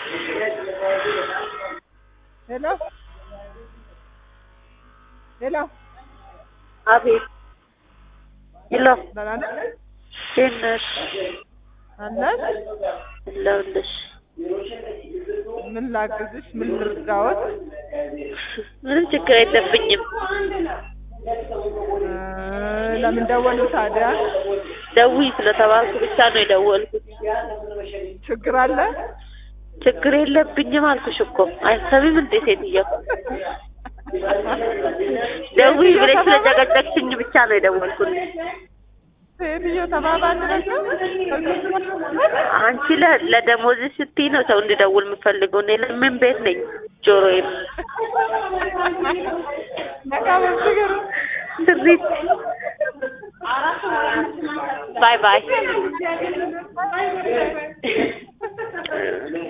ሄሎ ሄሎ አቤት ሄሎ ደህና ነህ? እንዴት ነሽ? አለሽ? አለሁልሽ። ምን ላግዝሽ? ምን ልርዳዎት? ምንም ችግር የለብኝም። እ ለምን ደወሉ ታዲያ? ደውዪ ስለተባልኩ ብቻ ነው የደወልኩት። ችግር አለ? ችግር የለብኝም አልኩሽ እኮ አይሰሚም እንዴ ሴትዮ? ደውዪ ብለሽ ስለጨቀጨቅሽኝ ብቻ ነው የደወልኩት። ሴትዮ ተባባልን ነው? አንቺ ለ- ለደሞዝሽ ስትይ ነው ሰው እንዲደውል የምፈልገው። እኔ ለምን ቤት ነኝ ጆሮዬም ነቃ በል ችግር ስሪት ባይ ባይ